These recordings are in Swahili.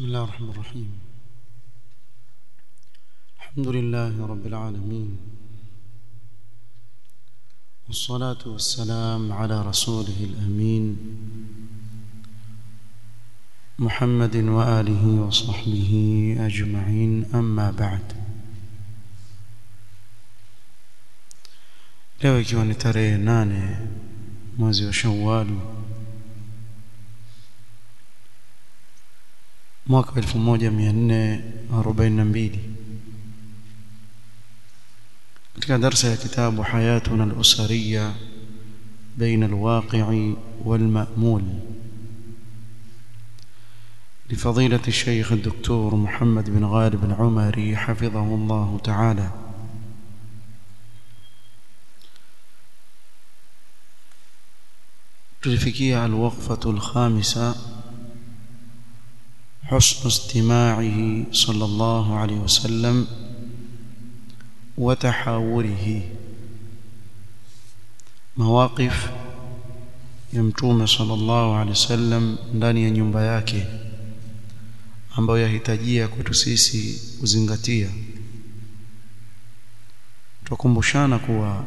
بسم الله الرحمن الرحيم الحمد لله رب العالمين والصلاة والسلام على رسوله الأمين محمد وآله وصحبه أجمعين أما بعد leo ikiwa ni tarehe nane mwezi wa shawali mwaka 1442 katika darsa ya kitabu hayatuna al-usariya baina al-waqi'i wal-ma'mul لفضيلة الشيخ الدكتور محمد بن غالب العمري حفظه الله تعالى tulifikia alwaqfatu alkhamisa حسن استماعه صلى الله عليه وسلم وتحاوره مواقف يمتوم صلى الله عليه وسلم ndani ya nyumba yake ambayo yahitajia kwetu sisi kuzingatia tukumbushana kuwa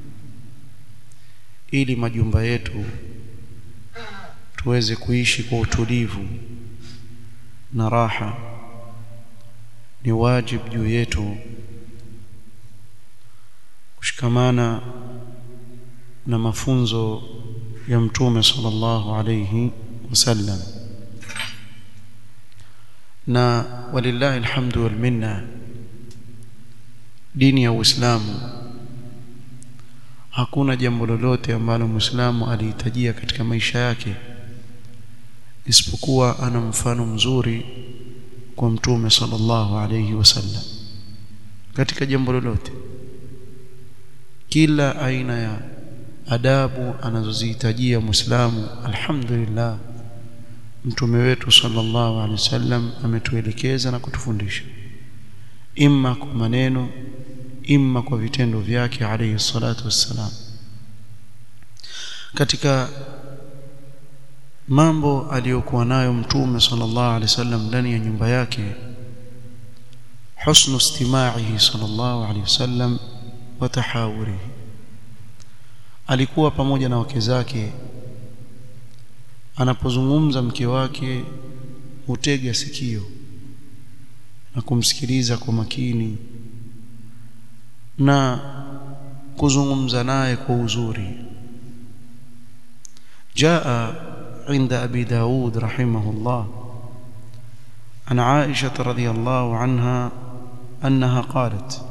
ili majumba yetu tuweze kuishi kwa utulivu na raha ni wajibu juu yetu kushikamana na mafunzo ya mtume sallallahu alayhi wasallam na walillahi alhamdu wal minna dini ya Uislamu hakuna jambo lolote ambalo Muislamu alihitajia katika maisha yake isipokuwa ana mfano mzuri kwa mtume sallallahu alayhi wasallam katika jambo lolote kila aina ya adabu anazozihitajia muislamu alhamdulillah mtume wetu sallallahu alayhi wasallam ametuelekeza na kutufundisha imma kwa maneno imma kwa vitendo vyake alayhi salatu wassalam katika mambo aliyokuwa nayo mtume sallallahu alaihi wasallam ndani ya nyumba yake husnu istima'ihi sallallahu alaihi wasallam wa tahawurihi alikuwa pamoja na wake zake anapozungumza mke wake hutega sikio na kumsikiliza kwa makini na kuzungumza naye kwa uzuri jaa عند أبي داود رحمه الله عن عائشة رضي الله عنها أنها قالت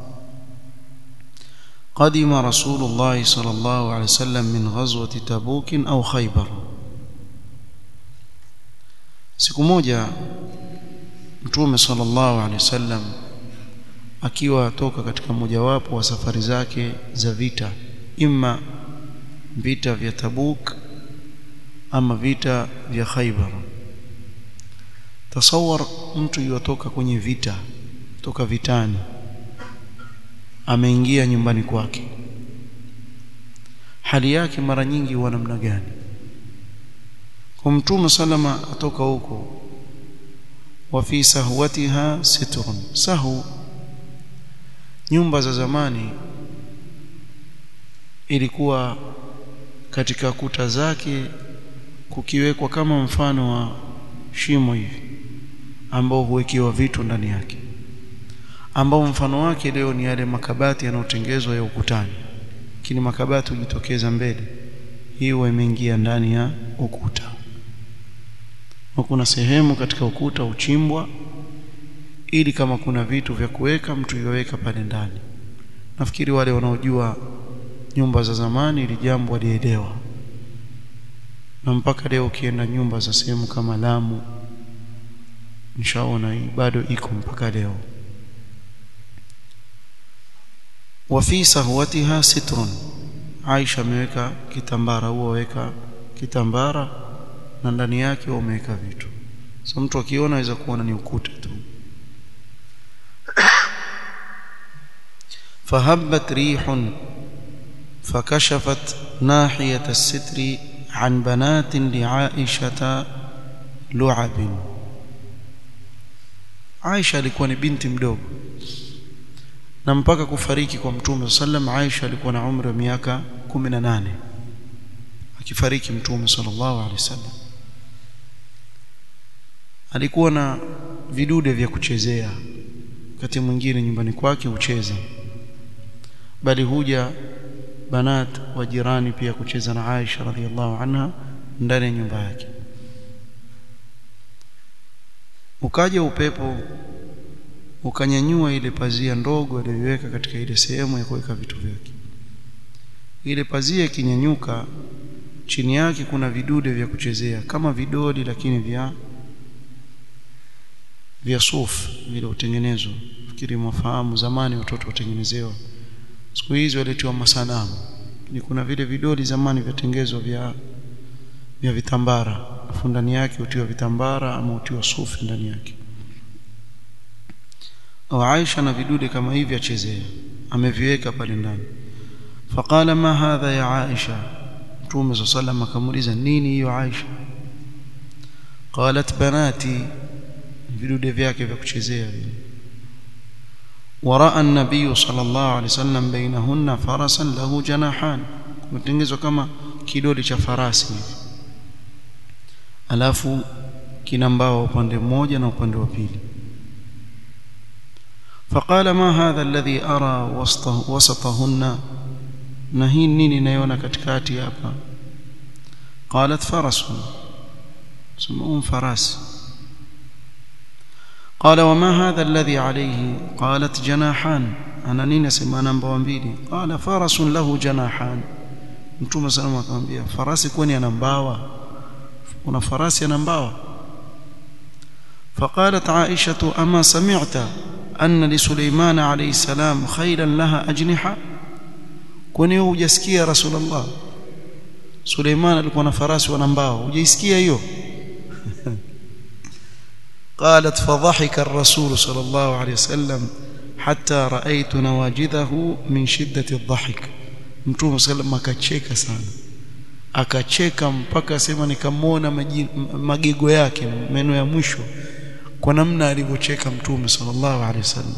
قدم رسول الله صلى الله عليه وسلم من غزوة تبوك أو خيبر siku moja mtume sallallahu alaihi wasallam akiwa atoka katika mojawapo wa safari zake za vita imma vita vya Tabuk ama vita vya Khaybar tasawar mtu yotoka kwenye vita toka vitani ameingia nyumbani kwake hali yake mara nyingi huwa namna gani kwa mtume salama atoka huko wa fi sahwatiha sitrun sahu nyumba za zamani ilikuwa katika kuta zake kukiwekwa kama mfano wa shimo hivi ambao huwekewa vitu ndani yake ambao mfano wake leo ni yale makabati yanayotengezwa ya ukutani lakini makabati hujitokeza mbele hiyo imeingia ndani ya ukuta na kuna sehemu katika ukuta uchimbwa ili kama kuna vitu vya kuweka mtu yaweka pale ndani nafikiri wale wanaojua nyumba za zamani ili jambo walielewa na mpaka leo ukienda nyumba za sehemu kama Lamu nishaona hii bado iko mpaka leo wa fi sahwatiha sitrun Aisha ameweka kitambara huo weka kitambara na ndani yake wameweka vitu so mtu akiona aweza kuona ni ukuta tu fahabbat rihun fakashafat nahiyat as-sitri عن بنات لعائشة لعب Aisha alikuwa ni binti mdogo na mpaka kufariki kwa mtume sallam Aisha alikuwa na umri wa miaka 18 akifariki mtume sallallahu alaihi wasallam alikuwa na vidude vya kuchezea wakati mwingine nyumbani kwake hucheza bali huja banat wa jirani pia kucheza na Aisha radhiallahu anha ndani ya nyumba yake ukaja upepo ukanyanyua ile pazia ndogo aliyoiweka katika ile sehemu ya kuweka vitu vyake ile pazia ikinyanyuka chini yake kuna vidude vya kuchezea kama vidoli lakini vya vya suf vile utengenezwa fikiri mwafahamu zamani watoto watengenezewa siku hizi waletiwa masanamu ni kuna vile vidoli zamani vyatengenezwa vya vya vitambara afu ndani yake utiwa vitambara ama utiwa sufi ndani yake au Aisha na vidude kama hivi achezea ameviweka pale ndani faqala ma hadha ya Aisha Mtume صلى الله عليه akamuuliza nini hiyo Aisha qalat banati vidude vyake vya kuchezea vile waraa an-nabiy sallallahu alaihi wasallam bainahunna farasan lahu janahan kutengenezwa kama kidoli cha farasi hivi alafu kina mbao upande mmoja na upande wa pili فقال ما هذا الذي أرى وسطه وسطهن نهي نيني نيونا katikati hapa قالت فرس سمون فراس قال وما هذا الذي عليه قالت جناحان أنا نيني سمانا mbili قال فرس له جناحان mtume sallallahu akamwambia farasi kwani ana mbawa una farasi ana mbawa فقالت عائشة أما سمعت أن لسليمان عليه السلام خيلا لها أجنحة kwani wewe hujasikia rasulullah Suleiman alikuwa na farasi wana mbao hujaisikia hiyo قالت فضحك الرسول صلى الله عليه وسلم حتى رأيت نواجذه من شدة الضحك mtume sallam akacheka sana akacheka mpaka sema nikamwona magego yake meno ya mwisho kwa namna alivyocheka mtume sallallahu alaihi wasallam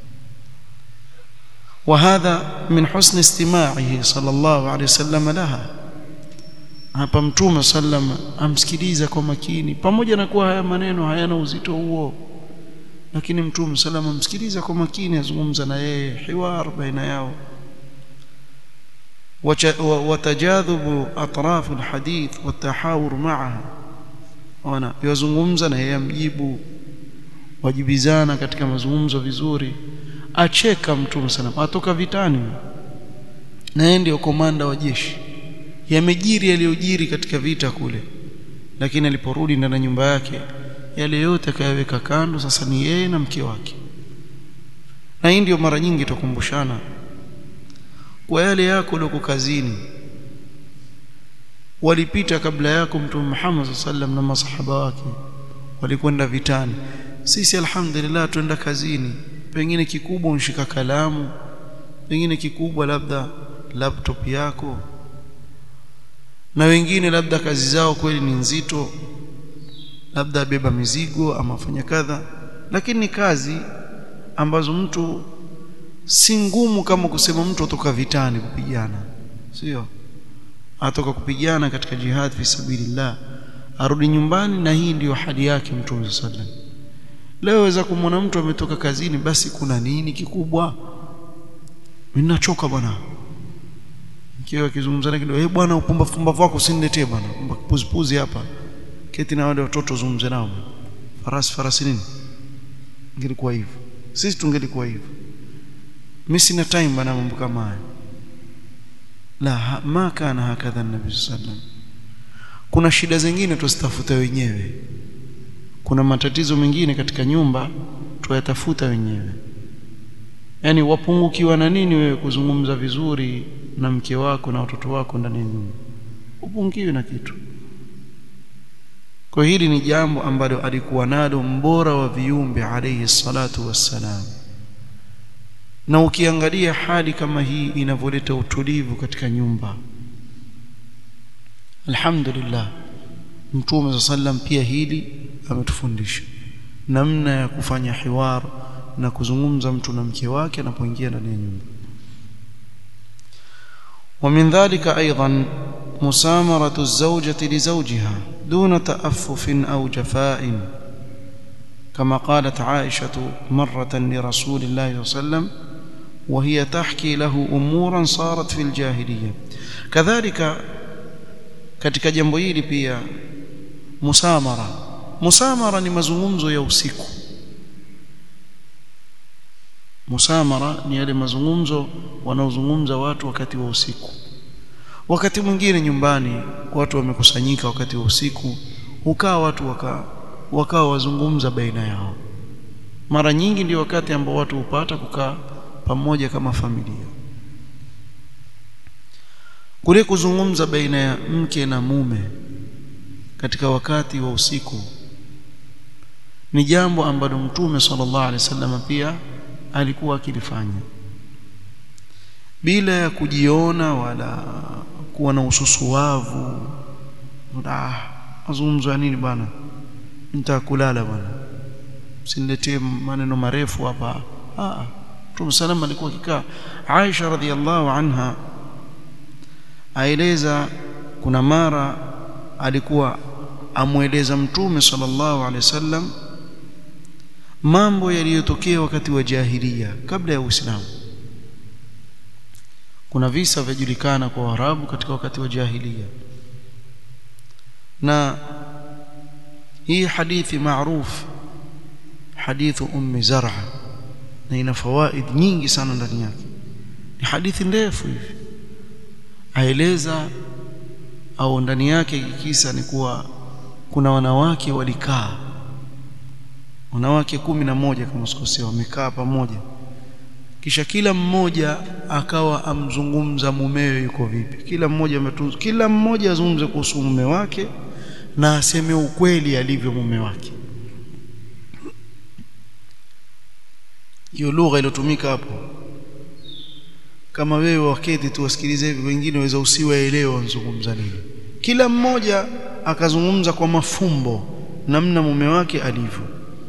وهذا من حسن استماعه صلى الله عليه وسلم لها hapa mtume sallam amsikiliza kwa makini pamoja na kuwa haya maneno hayana uzito huo lakini mtume sallam amsikiliza kwa makini azungumza na yeye hiwar baina yao وتجاذب اطراف الحديث والتحاور معها wana yazungumza na yeye amjibu wajibizana katika mazungumzo vizuri acheka mtume sana atoka vitani na yeye ndio komanda wa jeshi yamejiri yaliyojiri katika vita kule lakini aliporudi ndani ya nyumba yake yale yote akayaweka kando sasa ni yeye na mke wake na hii ndio mara nyingi tukumbushana kwa yale yako ulioko kazini walipita kabla yako mtume Muhammad sallam na masahaba wake walikwenda vitani sisi alhamdulillah tuenda kazini pengine kikubwa unshika kalamu pengine kikubwa labda laptop yako na wengine labda kazi zao kweli ni nzito labda beba mizigo ama fanya kadha lakini ni kazi ambazo mtu si ngumu kama kusema mtu atoka vitani kupigana sio atoka kupigana katika jihad fi sabilillah arudi nyumbani na hii ndiyo hali yake mtume sallam leo waweza kumwona mtu ametoka kazini basi kuna nini kikubwa mimi nachoka bwana mkiwa akizungumza na kidogo eh bwana upumbavu pumbavu wako usiniletee bwana puzi puzi hapa keti na wale watoto zungumze nao farasi farasi nini ingelikuwa hivyo sisi tungelikuwa hivyo mimi sina time bana mambo kama haya la ma kana hakadha nabii sallam kuna shida zingine tuzitafuta wenyewe kuna matatizo mengine katika nyumba tuyatafuta wenyewe yani wapungukiwa na nini wewe kuzungumza vizuri na mke wako na watoto wako ndani ya nyumba upungiwi na kitu kwa hili ni jambo ambalo alikuwa nalo mbora wa viumbe alayhi salatu wassalam na ukiangalia hali kama hii inavyoleta utulivu katika nyumba alhamdulillah mtume sallam pia hili ametufundisha namna ya kufanya hiwar na kuzungumza mtu na mke wake anapoingia ndani ya nyumba ومن ذلك أيضا مسامرة الزوجة لزوجها دون تأفف أو جفاء كما قالت عائشة مرة لرسول الله صلى الله عليه وسلم وهي تحكي له أمورا صارت في الجاهلية كذلك katika jambo hili pia musamara musamara ni mazungumzo ya usiku musamara ni yale mazungumzo wanaozungumza watu wakati wa usiku wakati mwingine nyumbani watu wamekusanyika wakati wa usiku hukaa watu waka wakawa wazungumza baina yao mara nyingi ndio wakati ambao watu hupata kukaa pamoja kama familia kule kuzungumza baina ya mke na mume katika wakati wa usiku ni jambo ambalo mtume sallallahu alaihi wasallam pia alikuwa akilifanya bila ya kujiona wala kuwa na ususuwavu ah mazungumzo ya nini bwana nitakulala bwana usiniletee maneno marefu hapa ah Mtume sallam alikuwa akikaa Aisha radhiallahu anha aeleza kuna mara alikuwa amweleza Mtume sallallahu alaihi wasallam mambo yaliyotokea wakati wa jahilia kabla ya Uislamu kuna visa vyajulikana kwa Waarabu katika wakati wa jahilia na hii hadithi maarufu hadithu ummi zar'a na ina fawaid nyingi sana ndani yake ni hadithi ndefu hivi aeleza au ndani yake kisa ni kuwa kuna wanawake walikaa wanawake kumi na moja kama sikosea wamekaa pamoja kisha kila mmoja akawa amzungumza mumewe yuko vipi kila mmoja ametunza kila mmoja azungumze kuhusu mume wake na aseme ukweli alivyo mume wake hiyo lugha iliyotumika hapo kama wewe waketi tu wasikilize hivi wengine waweza usiwaelewa wanazungumza nini kila mmoja akazungumza kwa mafumbo namna mume wake alivyo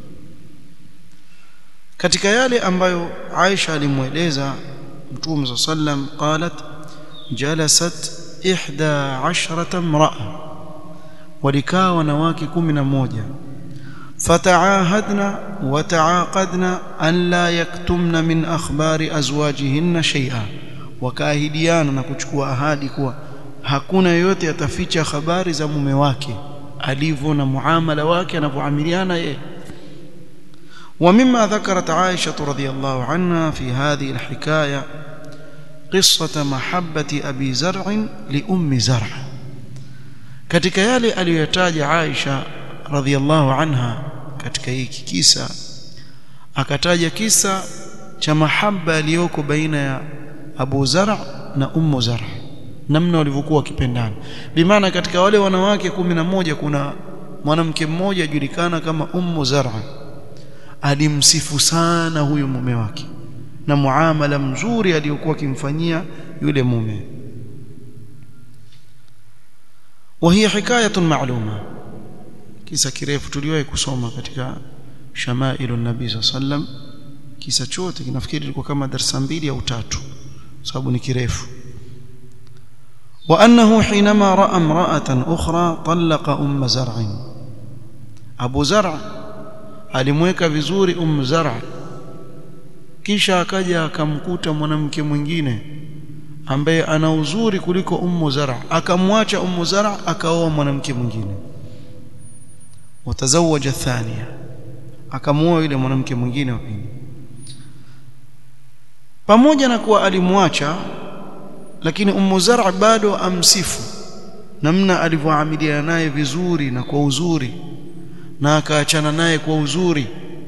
katika yale ambayo Aisha alimweleza Mtume sallam qalat jalasat ihda ashrata imra'a walikaa wanawake kumi na moja فتعاهدنا وتعاقدنا أن لا يكتمن من أخبار أزواجهن شيئا وكاهديانا na kuchukua ahadi kuwa hakuna yote ataficha habari za mume wake alivyo na muamala wake anavyoamiliana yeye ومما ذكرت عائشة رضي الله عنها في هذه الحكاية قصة محبة أبي زرع لأم زرع katika yale aliyotaja Aisha radhiallahu anha katika hiki kisa akataja kisa cha mahaba aliyoko baina ya Abu Zar' na Ummu Zar' namna walivyokuwa wakipendana bimaana katika wale wanawake kumi na moja kuna mwanamke mmoja ajulikana kama Ummu Zar' alimsifu sana huyu mume wake na muamala mzuri aliyokuwa akimfanyia yule mume وهي حكايه معلومه kisa kirefu tuliwahi kusoma katika shamailu nabii sallam kisa chote kinafikiri ilikuwa kama darasa mbili au tatu sababu ni kirefu وانه حينما راى امراه اخرى طلق ام زرع ابو زرع alimweka vizuri um zar' kisha akaja akamkuta mwanamke mwingine ambaye ana uzuri kuliko ummu zar' akamwacha ummu zar' akaoa mwanamke mwingine watazawaja thania akamuoa yule mwanamke mwingine wa pili pamoja na kuwa alimwacha lakini ummu zar' bado amsifu namna alivyoamiliana naye vizuri na kwa uzuri na akaachana naye kwa uzuri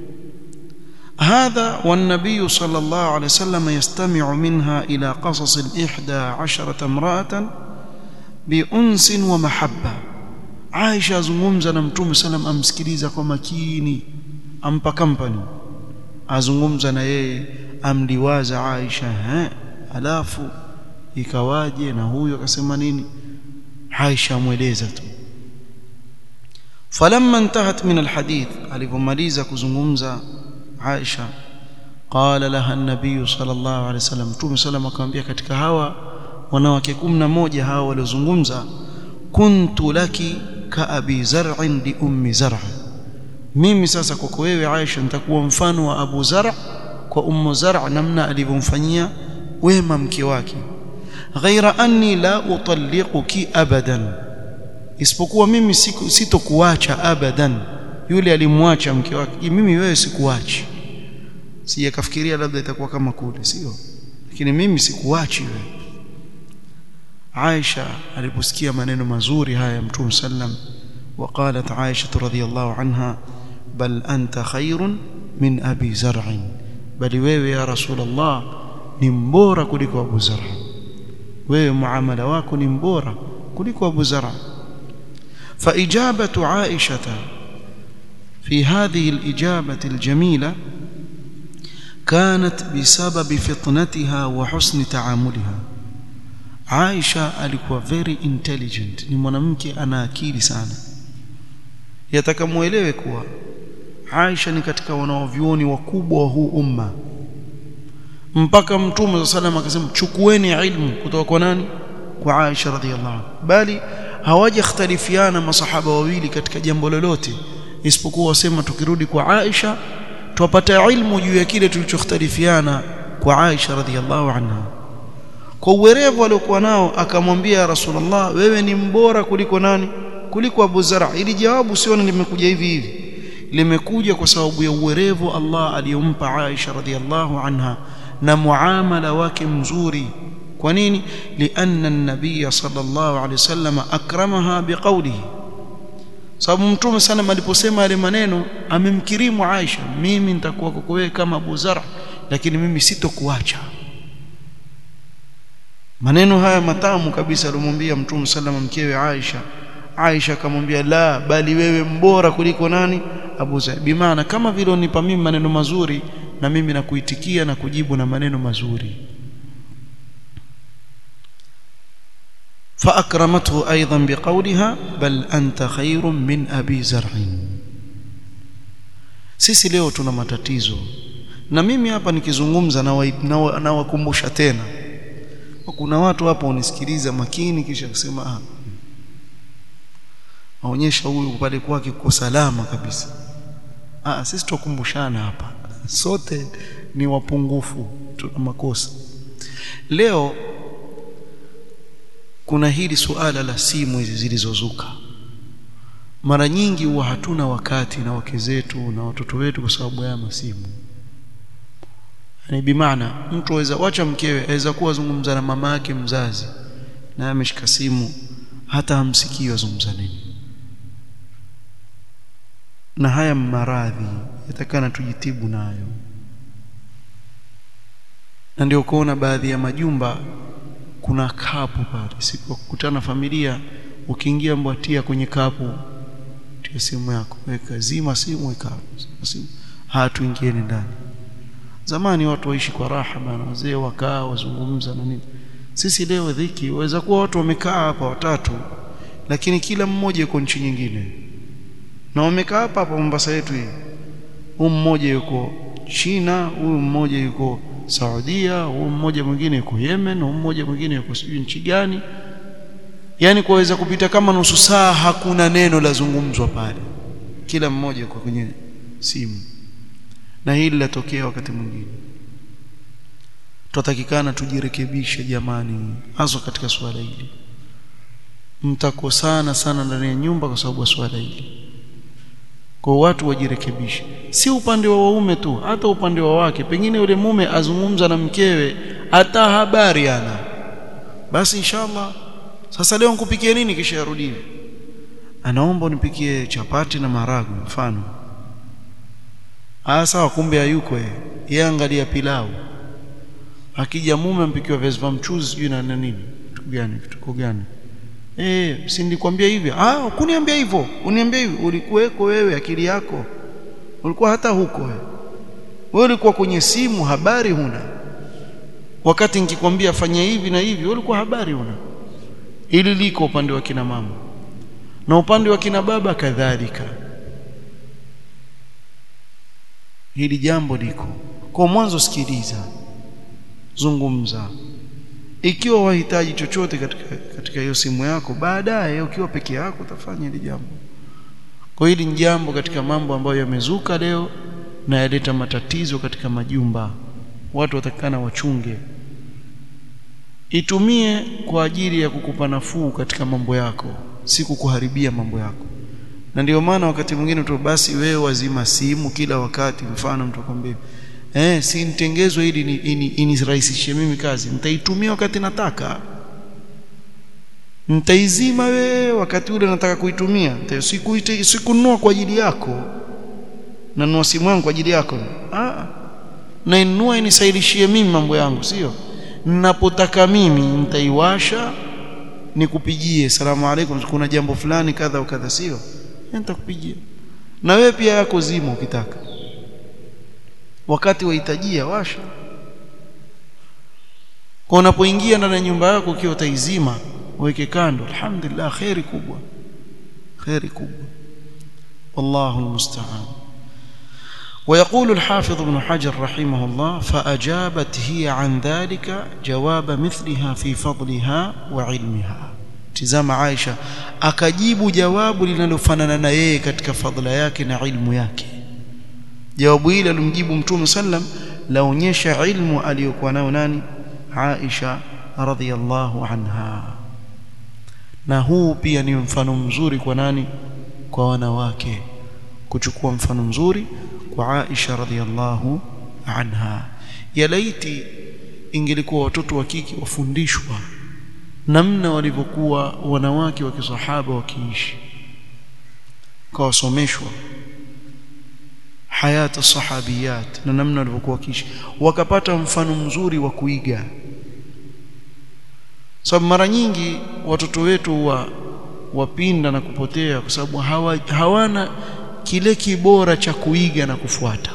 هذا والنبي صلى الله عليه وسلم يستمع منها إلى قصص الإحدى عشرة امرأة بأنس ومحبة Aisha azungumza na Mtume salam amsikiliza kwa makini ampa company azungumza na yeye amliwaza Aisha eh alafu ikawaje na huyo akasema nini Aisha amweleza tu falamma intahat min alhadith alipomaliza kuzungumza Aisha qala laha an-nabiy sallallahu alayhi wasallam mtume sallam akamwambia katika hawa wanawake 11 hawa waliozungumza kuntu laki ka abi zar'in li ummi zar' mimi sasa kwako wewe Aisha nitakuwa mfano wa Abu Zar' kwa ummu Zar' namna alivyomfanyia wema mke wake ghaira anni la utalliquki abadan isipokuwa mimi sitokuacha abadan yule alimwacha mke wake mimi wewe sikuachi sije kafikiria labda itakuwa kama kule sio lakini mimi sikuachi wewe Aisha aliposikia maneno mazuri haya Mtume sallam وقالت عائشة رضي الله عنها بل أنت خير من أبي زرع بل wewe ya رسول الله ni mbora kuliko Abu Zar wewe muamala wako ni mbora kuliko Abu Zar فإجابة عائشة في هذه الإجابة الجميلة كانت بسبب فطنتها وحسن تعاملها Aisha alikuwa very intelligent ni mwanamke ana akili sana yataka muelewe kuwa Aisha ni katika wanaovyuoni wakubwa wa huu umma mpaka mtume wa sallam akasema chukueni ilmu kutoka kwa nani kwa Aisha radhiallahu anha bali hawajakhtalifiana masahaba wawili katika jambo lolote isipokuwa wasema tukirudi kwa Aisha tupata ilmu juu ya kile tulichokhtalifiana kwa Aisha radhiallahu anha kwa uwerevu aliokuwa nao akamwambia Rasulullah wewe ni mbora kuliko nani kuliko Abu Zara ili jawabu siona limekuja hivi hivi limekuja kwa sababu ya uwerevu Allah aliyompa Aisha radhiallahu anha na muamala wake mzuri kwa nini lianna an-nabiy sallallahu alayhi wasallam akramaha biqawlihi sababu mtume sana aliposema yale maneno amemkirimu Aisha mimi nitakuwa kwako wewe kama Abu Zara lakini mimi sitokuacha maneno haya matamu kabisa alimwambia mtume sallama mkewe Aisha Aisha akamwambia la bali wewe mbora kuliko nani Abu Zar bimaana kama vile unipa mimi maneno mazuri na mimi nakuitikia na kujibu na maneno mazuri فأكرمته أيضا بقولها بل أنت خير من أبي زرع sisi leo tuna matatizo na mimi hapa nikizungumza na wakumbusha tena kuna watu hapa unisikiliza makini kisha kusema ah aonyesha huyu pale kwake kwa salama kabisa ah sisi tukumbushana hapa sote ni wapungufu tuna makosa leo kuna hili suala la simu hizi zilizozuka mara nyingi huwa hatuna wakati na wake zetu na watoto wetu kwa sababu ya masimu yani bimaana mtu aweza wacha mkewe aweza kuwa zungumza na mama yake mzazi na ameshika simu hata hamsikii wazungumza nini na haya maradhi yatakana tujitibu nayo na ndio kuona baadhi ya majumba kuna kapu pale siku kukutana familia ukiingia mbwatia kwenye kapu tia simu yako weka zima simu weka simu hatuingieni ndani zamani watu waishi kwa raha bana wazee wakaa wazungumza na nini sisi leo dhiki waweza kuwa watu wamekaa hapa watatu lakini kila mmoja yuko nchi nyingine na wamekaa hapa hapa Mombasa yetu hii huyu mmoja yuko China huyu mmoja yuko Saudia huyu mmoja mwingine yuko Yemen huyu mmoja mwingine yuko sijui nchi gani yani kuweza kupita kama nusu saa hakuna neno la zungumzwa pale kila mmoja yuko kwenye simu na hili latokea wakati mwingine tutatakikana tujirekebishe jamani hasa katika swala hili mtakosana sana ndani ya nyumba kwa sababu ya swala hili kwa watu wajirekebishe si upande wa waume tu hata upande wa wake pengine yule mume azungumza na mkewe hata habari ana basi inshallah sasa leo nikupikie nini kisha yarudie anaomba unipikie chapati na maharagwe mfano ah sawa kumbe hayuko yeye yeye angalia pilau akija mume ampikiwa viazi vya mchuzi sijui na nini kitu gani kitu gani eh si nilikwambia hivi ah kuniambia hivyo uniambia hivi ulikuweko wewe akili yako ulikuwa hata huko wewe wewe ulikuwa kwenye simu habari huna wakati nikikwambia fanya hivi na hivi ulikuwa habari huna ili liko upande wa kina mama na upande wa kina baba kadhalika hili jambo liko kwa mwanzo sikiliza zungumza ikiwa wahitaji chochote katika katika hiyo simu yako baadaye ukiwa peke yako utafanya hili jambo kwa hili ni jambo katika mambo ambayo yamezuka leo na yaleta matatizo katika majumba watu watakana wachunge itumie kwa ajili ya kukupa nafuu katika mambo yako si kukuharibia mambo yako na ndio maana wakati mwingine tu basi wewe wazima simu kila wakati mfano mtu akwambia eh si nitengezwe ili ni, ini, inirahisishie mimi kazi nitaitumia wakati nataka nitaizima wewe wakati ule nataka kuitumia sikuite sikununua kwa ajili yako nanunua simu yangu kwa ajili yako ah na inunua inisaidishie mimi mambo yangu sio ninapotaka mimi nitaiwasha nikupigie salamu alaykum kuna jambo fulani kadha au kadha sio nitakupigia na wewe pia yako zima ukitaka wakati wahitajia washa kwa unapoingia ndani ya nyumba yako ukiwa utaizima weke kando alhamdulillah khairi kubwa khairi kubwa wallahu almusta'an ويقول الحافظ ابن حجر رحمه الله فأجابت هي عن ذلك جواب مثلها في فضلها وعلمها تزام عائشة akajibu jawabu linalofanana na yeye katika fadhila yake na ilmu yake jawabu hili alimjibu mtume sallam laonyesha ilmu aliyokuwa nayo nani Aisha radhiyallahu anha na huu pia ni mfano mzuri kwa nani kwa wanawake kuchukua mfano mzuri kwa Aisha radhiyallahu anha ya laiti ingelikuwa watoto wa kike wafundishwa namna walivyokuwa wanawake wa kisahaba wakiishi kawasomeshwa hayata sahabiyat na namna walivyokuwa wakiishi wakapata mfano mzuri wa kuiga sababu mara nyingi watoto wetu wa wapinda na kupotea kwa sababu hawa, hawana kile kibora cha kuiga na kufuata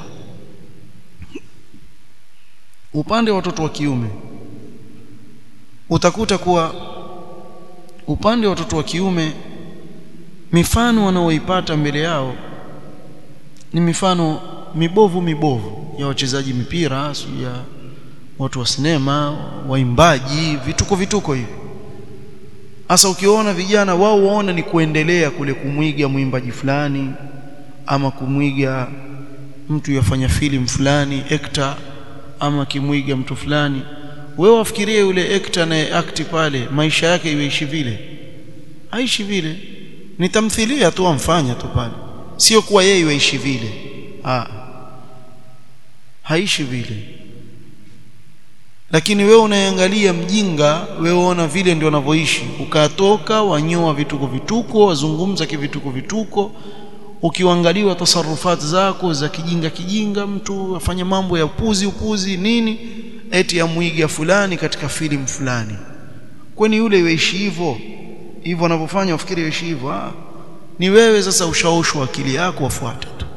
upande wa watoto wa kiume utakuta kuwa upande wa watoto wa kiume mifano wanaoipata mbele yao ni mifano mibovu mibovu ya wachezaji mipira ya watu wa sinema waimbaji vituko vituko hivi hasa ukiona vijana wao waona ni kuendelea kule kumwiga mwimbaji fulani ama kumwiga mtu yafanya filamu fulani actor ama kimwiga mtu fulani wewe wafikirie yule actor naye act pale maisha yake iweishi vile aishi vile ni tamthilia tu amfanya tu pale sio kuwa yeye iweishi vile ah haishi vile lakini wewe unaangalia mjinga wewe unaona vile ndio wanavyoishi ukatoka wanyoa vituko vituko wazungumza kivituko vituko ukiangaliwa tasarufati zako za kijinga kijinga mtu afanya mambo ya upuzi upuzi nini eti amwiga fulani katika filamu fulani kwani yule yaishi hivyo hivyo anavyofanya ufikiri yaishi hivyo ah ni wewe sasa ushaoshwa akili yako wafuata tu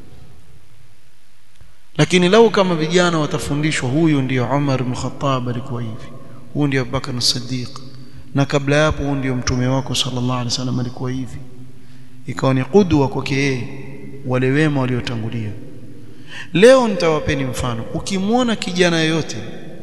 lakini lau kama vijana watafundishwa huyu ndio Umar ibn Khattab alikuwa hivi huyu ndio Abubakar as-Siddiq na kabla yapo huyu ndio mtume wako sallallahu alaihi wasallam alikuwa hivi ikawa ni kudwa kwake yeye wale wema waliotangulia leo nitawapeni mfano ukimwona kijana yoyote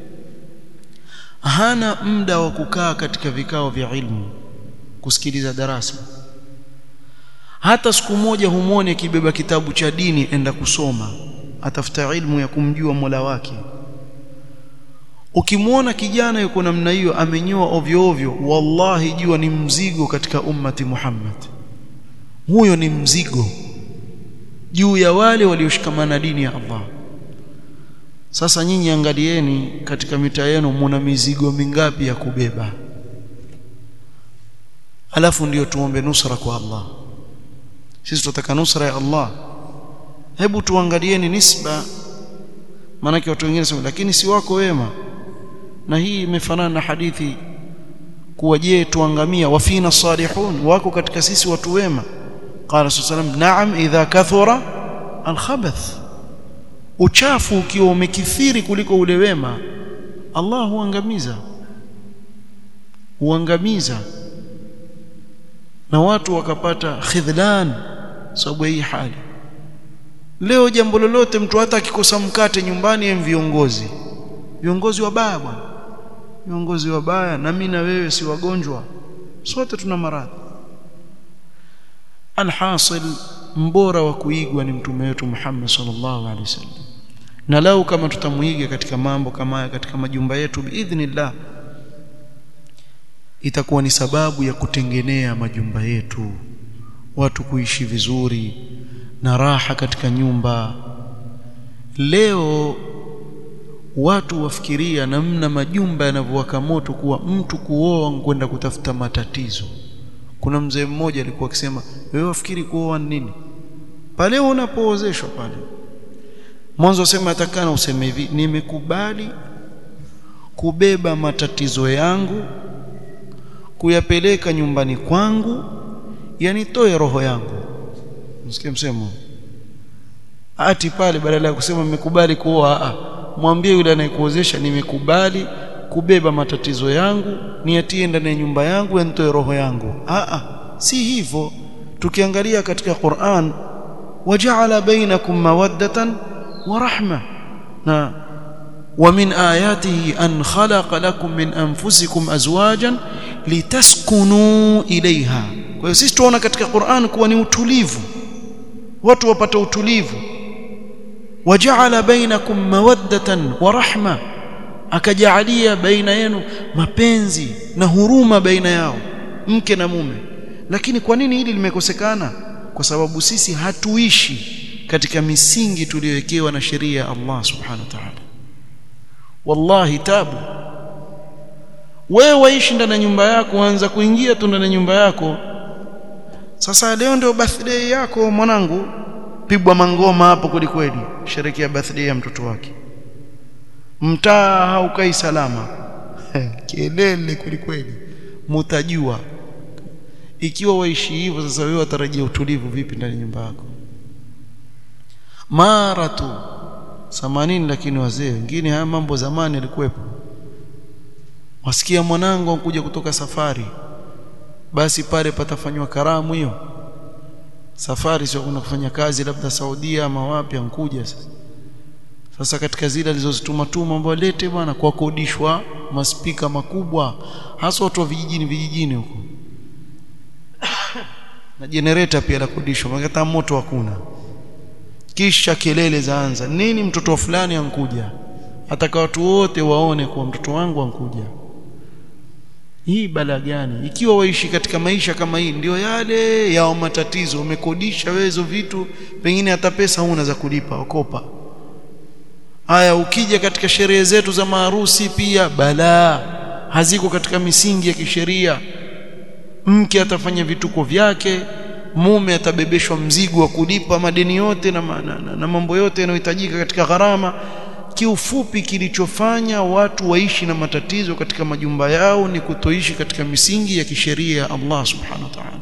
hana muda wa kukaa katika vikao vya ilmu kusikiliza darasa hata siku moja humwone akibeba kitabu cha dini enda kusoma atafuta ilmu ya kumjua Mola wake ukimwona kijana yuko namna hiyo amenyoa ovyo ovyo wallahi jua ni mzigo katika ummati Muhammad huyo ni mzigo juu ya wale walioshikamana dini ya Allah sasa nyinyi angalieni katika mitaa yenu muna mizigo mingapi ya kubeba alafu ndiyo tuombe nusra kwa Allah sisi tunataka nusra ya Allah hebu tuangalieni nisba maanake watu wengine sema lakini si wako wema na hii imefanana na hadithi kuwa je tuangamia wafina salihun wako katika sisi watu wema qala sallam na'am idha kathura alkhabath uchafu ukiwa umekithiri kuliko ule wema Allah huangamiza huangamiza na watu wakapata khidhlan sababu hii hali leo jambo lolote mtu hata akikosa mkate nyumbani ya viongozi viongozi wabaya bwana viongozi wabaya na mimi na wewe si wagonjwa sote tuna maradhi alhasil mbora wa kuigwa ni mtume wetu Muhammad sallallahu alaihi wasallam na lau kama tutamuiga katika mambo kama haya katika majumba yetu biidhnillah itakuwa ni sababu ya kutengenea majumba yetu watu kuishi vizuri na raha katika nyumba leo watu wafikiria namna majumba yanavyowaka moto kuwa mtu kuoa kwenda kutafuta matatizo kuna mzee mmoja alikuwa akisema wewe wafikiri kuoa nini pale unapoozeshwa pale mwanzo sema atakana useme hivi nimekubali kubeba matatizo yangu kuyapeleka nyumbani kwangu yanitoe roho yangu msikie msemo ati pale badala ya kusema nimekubali kuoa mwambie yule anayekuozesha nimekubali kubeba matatizo yangu niatie ndani ya nyumba yangu yanitoe roho yangu a si hivyo tukiangalia katika Qur'an waja'ala bainakum mawaddatan wa rahma na ومن آياته أن خلق لكم من أنفسكم أزواجا لتسكنوا إليها kwa hiyo sisi tunaona katika Qur'an kuwa ni utulivu watu wapata utulivu waja'ala bainakum mawaddatan wa rahma akajalia baina yenu mapenzi na huruma baina yao mke na mume lakini kwa nini hili limekosekana kwa sababu sisi hatuishi katika misingi tuliyowekewa na sheria ya Allah subhanahu wa ta'ala wallahi tabu wewe waishi ndani ya nyumba yako anza kuingia tu ndani ya nyumba yako sasa leo ndio birthday yako mwanangu pigwa mangoma hapo kweli kweli sherekea birthday ya mtoto wake mtaa haukai salama kelele kweli kweli mutajua ikiwa waishi hivyo sasa wewe watarajia utulivu vipi ndani ya nyumba yako mara tu 80 lakini wazee wengine haya mambo zamani yalikuwepo wasikia mwanangu ankuja kutoka safari basi pale patafanywa karamu hiyo safari sio kuna kufanya kazi labda Saudia ama wapi ankuja sasa sasa katika zile alizozituma tuma ambao lete bwana kwa kodishwa maspika makubwa hasa watu wa vijijini vijijini huko na generator pia la kodishwa maana moto hakuna kisha kelele zaanza nini mtoto fulani ankuja ataka watu wote waone kuwa mtoto wangu ankuja hii bala gani ikiwa waishi katika maisha kama hii ndio yale yao matatizo umekodisha wezo vitu pengine hata pesa huna za kulipa okopa haya ukija katika sherehe zetu za maharusi pia balaa haziko katika misingi ya kisheria mke atafanya vituko vyake mume atabebeshwa mzigo wa kulipa madeni yote na, na, na, na mambo yote yanayohitajika katika gharama kiufupi kilichofanya watu waishi na matatizo katika majumba yao ni kutoishi katika misingi ya kisheria ya Allah subhanahu wa ta'ala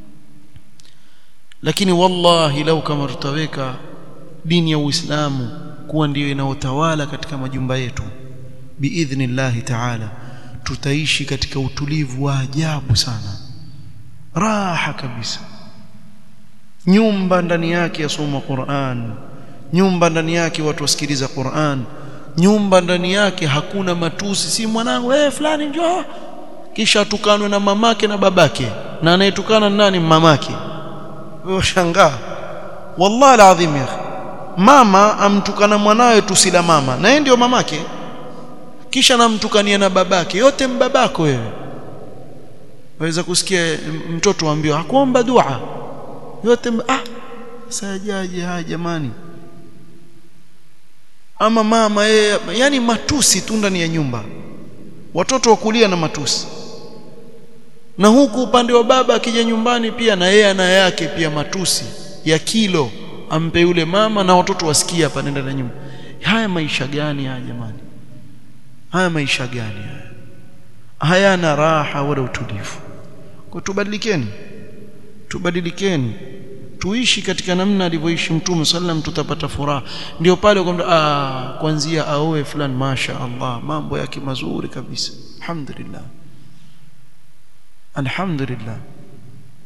lakini wallahi lau kama tutaweka dini ya Uislamu kuwa ndiyo inayotawala katika majumba yetu biidhnillahi ta'ala tutaishi katika utulivu wa ajabu sana raha kabisa nyumba ndani yake yasoma Qur'an nyumba ndani yake watu wasikiliza Qur'an nyumba ndani yake hakuna matusi si mwanangu eh fulani njoo kisha tukanwe na mamake na babake na anayetukana nani mamake wewe shangaa wallahi alazim ya mama amtukana mwanawe tusila mama na yeye ndio mamake kisha namtukania na babake yote mbabako wewe waweza kusikia mtoto aambiwa hakuomba dua yote ah sajaje haya jamani ama mama yeye yani matusi tu ndani ya nyumba watoto wakulia na matusi na huku upande wa baba akija nyumbani pia na yeye ana yake pia matusi ya kilo ampe yule mama na watoto wasikia hapa nenda na nyumba haya maisha gani haya jamani haya maisha gani haya hayana raha wala utulivu kwa tubadilikeni tubadilikeni tuishi katika namna alivyoishi mtume sallam tutapata furaha ndio pale kwamba ah kuanzia aoe fulani masha Allah mambo yake mazuri kabisa alhamdulillah alhamdulillah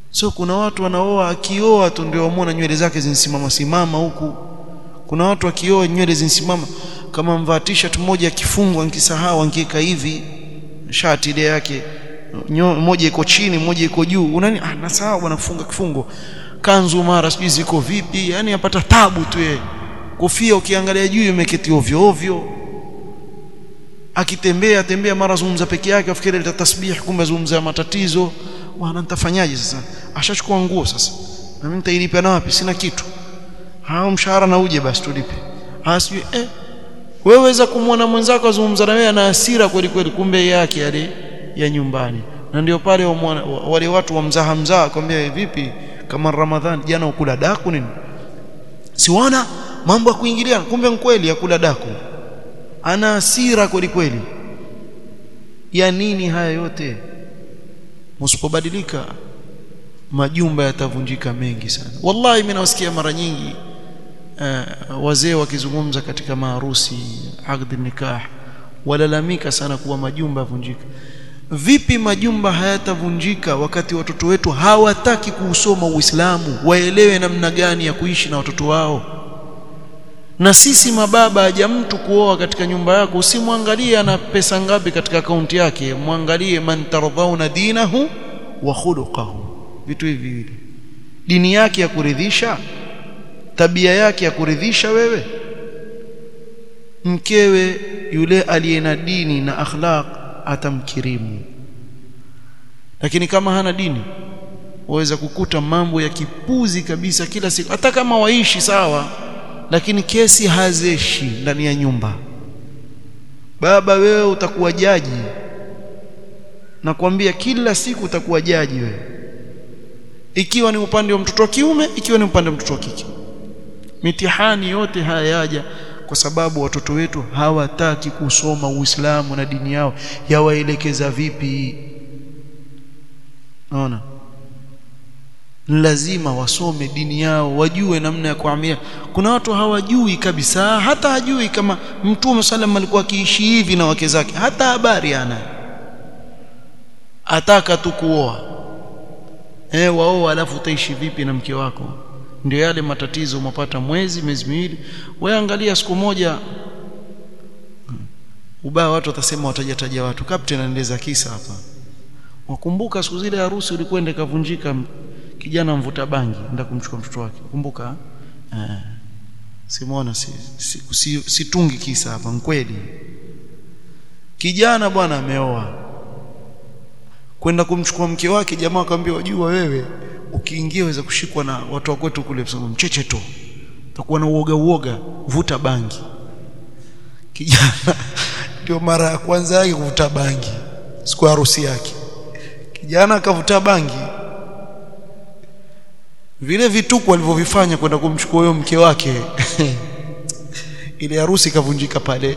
so kuna watu wanaoa akioa tu ndio wamwona nywele zake zinasimama simama huku kuna watu akioa nywele zinasimama kama mvaa t-shirt moja ya kifungo nikisahau angieka hivi shati ile yake moja iko chini moja iko juu unani ah nasahau bwana kufunga kifungo kanzu mara sijui ziko vipi yani yapata tabu tu yeye kofia ukiangalia juu imeketi ovyo ovyo akitembea tembea mara zungumza peke yake afikiri leta tasbih kumbe zungumza matatizo bwana nitafanyaje sasa ashachukua nguo sasa na mimi nitailipa na wapi sina kitu hao mshahara na uje basi tulipe hasijui eh wewe weza kumwona mwenzako azungumza na wewe ana hasira kweli kweli kumbe yake yale ya nyumbani na ndio pale wale watu wa mzaha mzaha kwambia vipi kama Ramadhani jana ukula daku nini siwana mambo ya kuingiliana kumbe kweli ya kula daku ana hasira kweli kweli ya nini haya yote msipobadilika majumba yatavunjika mengi sana wallahi mimi nawasikia mara nyingi uh, wazee wakizungumza katika maharusi aqd nikah walalamika sana kuwa majumba yavunjika vipi majumba hayatavunjika wakati watoto wetu hawataki kuusoma Uislamu waelewe namna gani ya kuishi na watoto wao na sisi mababa haja mtu kuoa katika nyumba yako usimwangalie ana pesa ngapi katika akaunti yake mwangalie man tardhauna dinahu wa khuluquhu vitu hivi viwili dini yake ya kuridhisha tabia yake ya kuridhisha wewe mkewe yule aliye na dini na akhlaq atamkirimu lakini kama hana dini waweza kukuta mambo ya kipuzi kabisa kila siku hata kama waishi sawa lakini kesi hazeshi ndani ya nyumba baba wewe utakuwa jaji nakwambia kila siku utakuwa jaji wewe ikiwa ni upande wa mtoto wa kiume ikiwa ni upande wa mtoto wa kike mitihani yote haya yaja kwa sababu watoto wetu hawataki kusoma Uislamu na dini yao yawaelekeza vipi naona lazima wasome dini yao wajue namna ya kuamia kuna watu hawajui kabisa hata hajui kama mtume sallam alikuwa akiishi hivi na wake zake hata habari ana ataka tu kuoa eh waoa alafu utaishi vipi na mke wako ndio yale matatizo umepata mwezi miezi miwili wewe angalia siku moja ubaya watu watasema watajataja watu captain anaeleza kisa hapa wakumbuka siku zile harusi ulikwenda kavunjika kijana mvuta bangi nenda kumchukua mtoto wake kumbuka eh simona si, si, si, situngi kisa hapa kweli kijana bwana ameoa kwenda kumchukua mke wake jamaa akamwambia wajua wewe ukiingia waweza kushikwa na watu wa kwetu kule kusema mcheche tu utakuwa na uoga uoga vuta bangi kijana ndio mara ya kwanza yake kuvuta bangi siku ya harusi yake kijana akavuta bangi vile vituko alivyovifanya kwenda kumchukua huyo mke wake ile harusi ikavunjika pale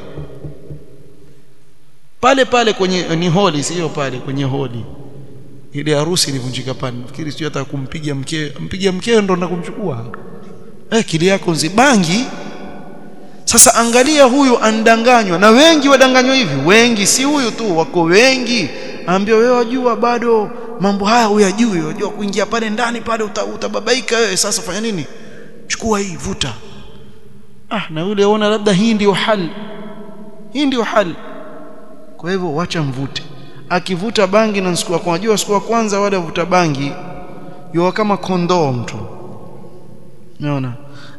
pale pale kwenye ni holi sio pale kwenye holi ile harusi ilivunjika pale nafikiri sio hata kumpiga mke mpiga mkeo ndo na kumchukua eh kili yako nzibangi sasa angalia huyu andanganywa na wengi wadanganywa hivi wengi si huyu tu wako wengi ambia wewe wajua bado mambo haya huyajui wajua kuingia pale ndani pale uta, utababaika wewe sasa fanya nini chukua hii vuta ah na yule ona labda hii ndio hali hii ndio hali kwa hivyo wacha mvute akivuta bangi na siku kwa unajua siku ya kwanza wale wavuta bangi yuwa kama kondoo mtu unaona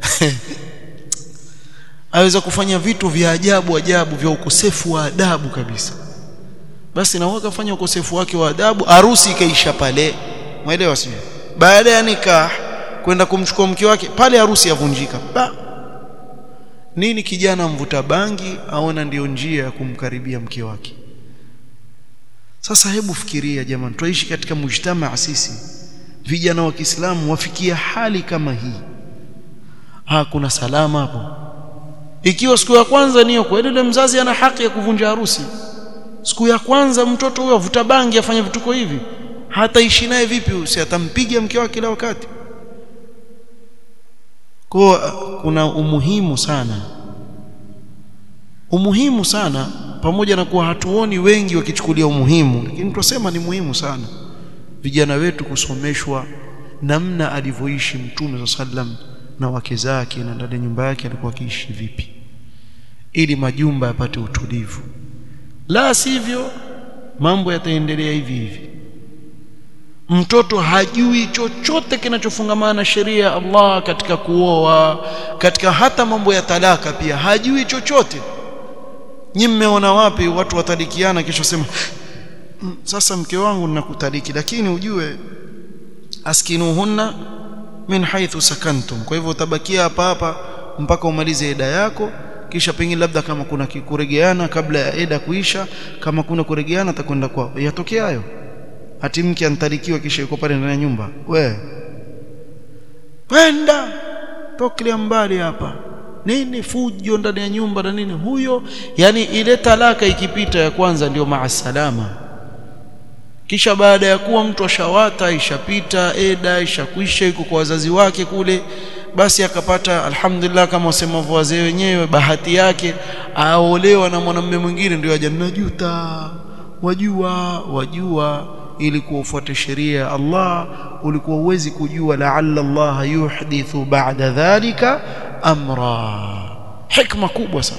aweza kufanya vitu vya ajabu ajabu vya ukosefu wa adabu kabisa basi na waka fanya ukosefu wake wa adabu harusi ikaisha pale mwelewa sio baada ya nikah kwenda kumchukua mke wake pale harusi yavunjika ba nini kijana mvuta bangi aona ndiyo njia ya kumkaribia mke wake sasa hebu fikiria jamani tuishi katika mujtamaa sisi vijana wa Kiislamu wafikia hali kama hii ha kuna salama hapo ikiwa siku ya kwanza niyo kweli yule mzazi ana haki ya kuvunja harusi siku ya kwanza mtoto huyo avuta bangi afanya vituko hivi hataishi naye vipi si atampiga mke wake kila wakati kwa kuna umuhimu sana umuhimu sana pamoja na kuwa hatuoni wengi wakichukulia umuhimu lakini tunasema ni muhimu sana vijana wetu kusomeshwa namna alivyoishi mtume sallam na wake zake na ndani ya nyumba yake alikuwa akiishi vipi ili majumba yapate utulivu la sivyo mambo yataendelea hivi hivi mtoto hajui chochote kinachofungamana na sheria ya Allah katika kuoa katika hata mambo ya talaka pia hajui chochote nyi mmeona wapi watu watalikiana kisha sema sasa mke wangu ninakutaliki lakini ujue askinuhunna min haithu sakantum kwa hivyo utabakia hapa hapa mpaka umalize eda yako kisha pengine labda kama kuna kuregeana kabla ya eda kuisha kama kuna kuregeana atakwenda kwao yatokea hayo ati mke antalikiwa kisha yuko pale ndani ya nyumba we kwenda toklia mbali hapa nini fujo ndani ya nyumba na nini huyo yani ile talaka ikipita ya kwanza ndio maasalama kisha baada ya kuwa mtu ashawata ishapita eda ishakwisha yuko kwa wazazi wake kule basi akapata alhamdulillah kama wasemavyo wazee wenyewe bahati yake aolewa na mwanamume mwingine ndio aja najuta wajua wajua ili kufuata sheria ya Allah ulikuwa uwezi kujua la'alla Allah yuhdithu ba'da dhalika amra hikma kubwa sana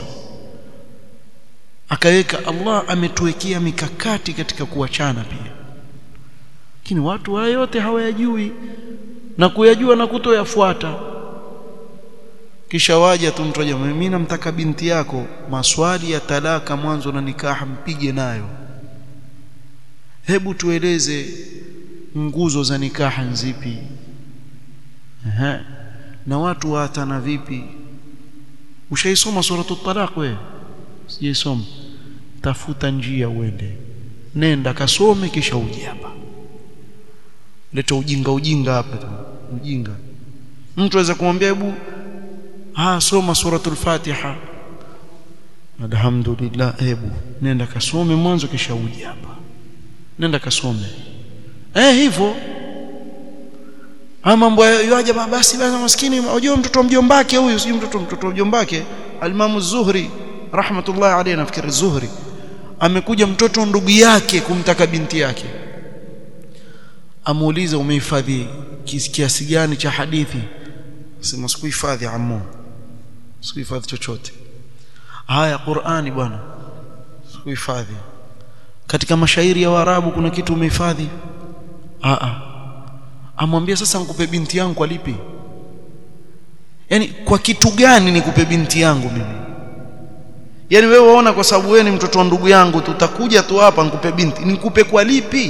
akaweka Allah ametuwekea mikakati katika kuachana pia lakini watu haya yote hawayajui na kuyajua na kutoyafuata kisha waja tu mtu aje mimi namtaka binti yako maswali ya talaka mwanzo na nikaha mpige nayo hebu tueleze nguzo za nikaha nzipi Aha. na watu waatana vipi ushaisoma suratul talaq wewe sijaisoma tafuta njia uende nenda kasome kisha uje hapa leta ujinga ujinga hapa tu ujinga mtu aweza kumwambia hebu ha soma suratul fatiha alhamdulillah hebu nenda kasome mwanzo kisha uje hapa nenda kasome eh hivyo ama mambo yaje basi basi maskini unajua mtoto wa mjombake huyu sijui mtoto mtoto wa mjombake alimamu zuhri rahmatullah alayhi nafikiri zuhri amekuja mtoto ndugu yake kumtaka binti yake amuuliza umehifadhi kiasi gani cha hadithi sema sikuhifadhi ammo sikuhifadhi chochote haya Qur'ani bwana sikuhifadhi katika mashairi ya Waarabu kuna kitu umehifadhi a a amwambia sasa nikupe binti yangu kwa lipi yani kwa kitu gani nikupe binti yangu mimi yani wewe waona kwa sababu wewe ni mtoto wa ndugu yangu tutakuja tu hapa nikupe binti nikupe kwa lipi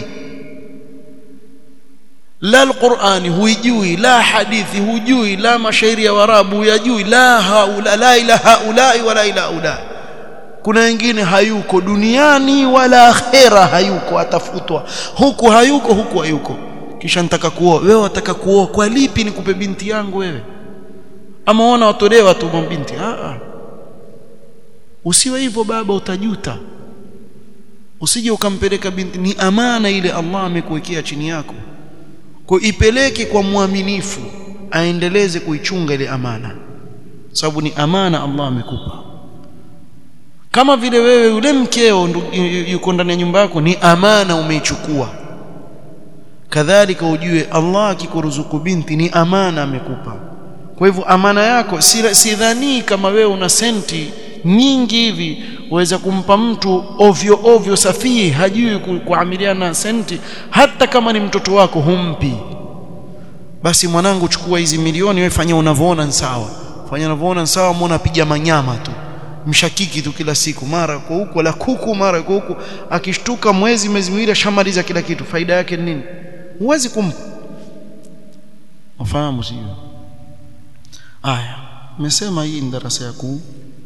la alqurani huijui la hadithi hujui la mashairi ya warabu huyajui la haula la ila haulai wala ila haulai kuna wengine hayuko duniani wala akhera hayuko atafutwa huku hayuko huku hayuko kisha nitaka kuoa wewe wataka kuoa kwa lipi nikupe binti yangu wewe ama ona watolewa tu binti a a usiwe hivyo baba utajuta usije ukampeleka binti ni amana ile Allah amekuwekea chini yako kwa ipeleke kwa mwaminifu aendeleze kuichunga ile amana sababu ni amana Allah amekupa kama vile wewe yule mkeo yuko ndani ya nyumba yako ni amana umeichukua kadhalika ujue Allah akikuruzuku binti ni amana amekupa kwa hivyo amana yako sidhani kama wewe una senti nyingi hivi waweza kumpa mtu ovyo ovyo safihi hajui kuamiliana na senti hata kama ni mtoto wako humpi basi mwanangu chukua hizi milioni wewe fanya unavyoona sawa fanya unavyoona sawa muona piga manyama tu mshakiki tu kila siku mara kwa huko la kuku mara kwa huko akishtuka mwezi mwezi miwili ashamaliza kila kitu faida yake ni nini huwezi kumpa ufahamu sio aya nimesema hii ni darasa ya ku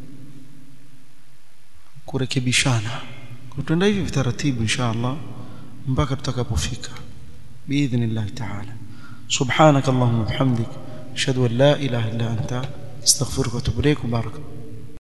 kurekebishana kutenda hivi vitaratibu inshallah mpaka tutakapofika biidhnillah ta'ala subhanak allahumma bihamdik ashhadu an la ilaha illa anta astaghfiruka wa atubu ilayk barakallahu